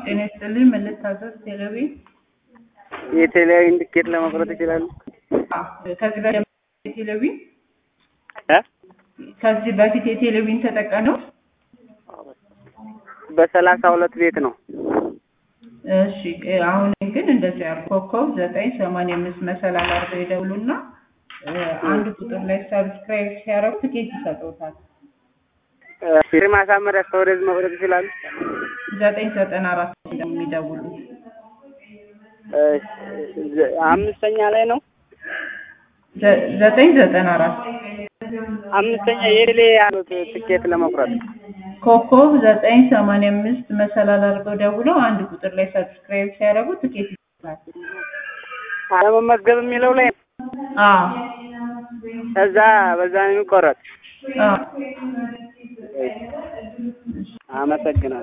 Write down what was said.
ጤና ይስጥልኝ። ምን ልታዘዝ? ቴሌቪ የቴሌቪዥን ትኬት ለመቁረጥ ይችላሉ? ከዚህ በፊት የቴሌቪ እ ከዚህ በፊት የቴሌቪዥን ተጠቃሚ ነው? በሰላሳ ሁለት ቤት ነው። እሺ አሁን ግን እንደዚህ ያሉ ኮከብ ዘጠኝ ሰማንያ አምስት መሰላል አድርገው ይደውሉና አንድ ቁጥር ላይ ሰብስክራይብ ሲያደርጉ ትኬት ይሰጡታል። ፊር ማሳመሪያ እስከ ወደዚህ መቁረጥ ይችላሉ? ዘጠኝ ዘጠና አራት የሚደውሉ እሺ፣ አምስተኛ ላይ ነው። ዘ- ዘጠኝ ዘጠና አራት አምስተኛ የቴሌ ያሉት ትኬት ለመቁረጥ ኮከብ ዘጠኝ ሰማንያ አምስት መሰላል አድርገው ደውለው አንድ ቁጥር ላይ ሰብስክራይብ ሲያደርጉ ትኬት ይሰጡታል። ለመመዝገብ የሚለው ላይ አዎ ከዛ በዛ ነው የሚቆረጥ። አዎ አመሰግናለሁ።